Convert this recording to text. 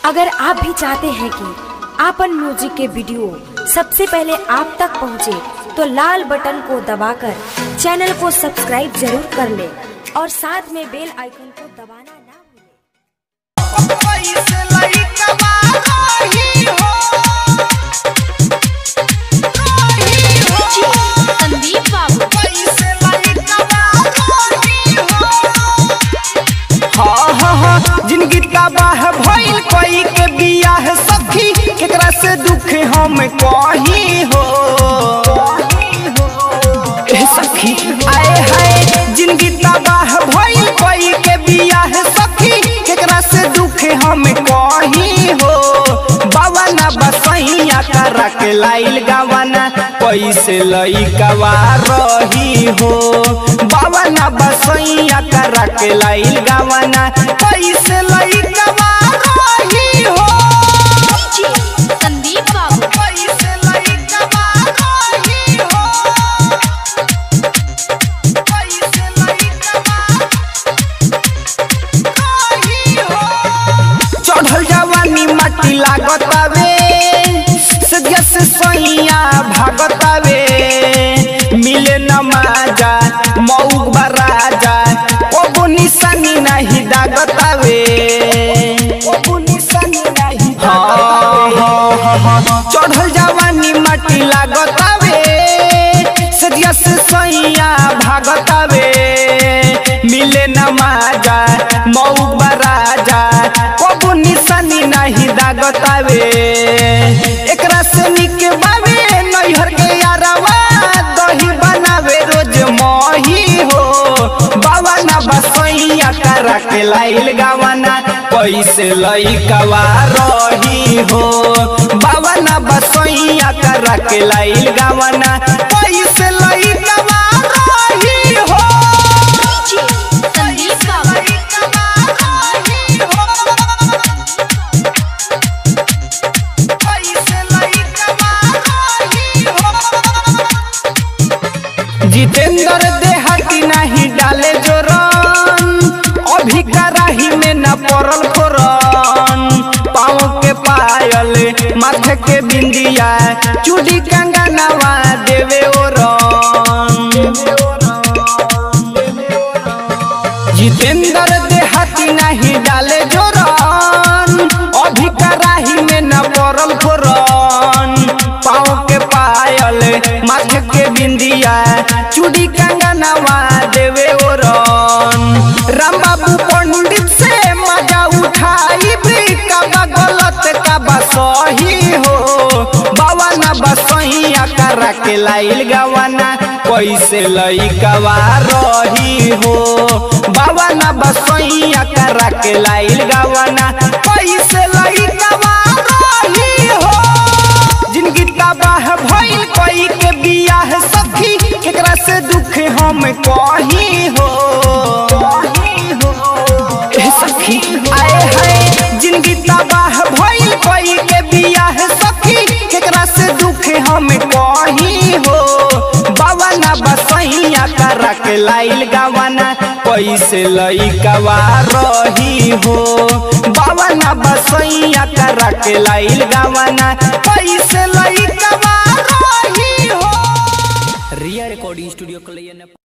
अगर आप भी चाहते हैं कि आपन म्यूजिक के वीडियो सबसे पहले आप तक पहुंचे, तो लाल बटन को दबाकर चैनल को सब्सक्राइब जरूर कर ले और साथ में बेल आइकन को दबाना ना भूलें। संदीप बाबू हाँ हाँ हाँ जिंदगी तबाह भइल कोई के बियाह सखी केकरा से दुख हम कही हो ए सखी आए हाय जिंदगी तबाह भइल कोई के बियाह सखी केकरा से दुख हम कही हो बाबा ना बसैया करा के लाइल गवाना कैसे लइकवा रही हो बाबा ना बसैया करा के लाइल गवाना कैसे लइकवा रही हो संदीप बाबू कैसे लइकवा रही हो कैसे लइकवा रही हो चढ़ल जवानी माटी लागतावे सदिया से सैया भागतावे मिले न माजा मऊक बराजा ओबो निशानी नहीं दागतावे ओबो निशानी नहीं हाँ हाँ हाँ चढ़ल जवानी माटी लागतावे सदिया से सैया भागतावे मिले न माजा मऊ बराजा कबू निशानी नहीं दागतावे एकरा से निक बावे नैहर के यारवा दही बनावे रोज मही हो बाबा ना बसैया करा के लाइल गावाना कैसे लइकवा रही हो बाबा ना बसैया करा के लाइल गावाना कैसे लइकवा रही हो संदीप बाबू जितेंद्र देहाती नहीं डाले जोरन अभी कराही में न पड़ल फोरन पाँव के पायल माथे के बिंदिया चूड़ी कंगनवा देवे ओरन जितेंद्र देहाती नहीं डाले जोरन अभी कराही में न पड़ल फोरन पाँव के पायल माथे के बिंदिया चूड़ी कंगनवा देवे ओरन राम बाबू पंडित से मजा उठाई भी कबा गलत कबा सही हो बाबा ना बसैया करा के लाइल गवाना कैसे लइकवा रही हो बाबा ना बसैया करा के लाइल गवाना कैसे लइकवा रही हो जिंदगी तबाह भइल कोई के बियाह सखी केकरा से दुख हम कही हो ए सखी आए हाय जिंदगी तबाह भइल कोई के बियाह सखी केकरा से दुख हम कही हो बाबा ना बसैया करा के लाइल गवाना कैसे लइकवा रही हो बाबा ना बसैया करा के लाइल गवाना कैसे लइकवा रही हो रिया रिकॉर्डिंग स्टूडियो कलैया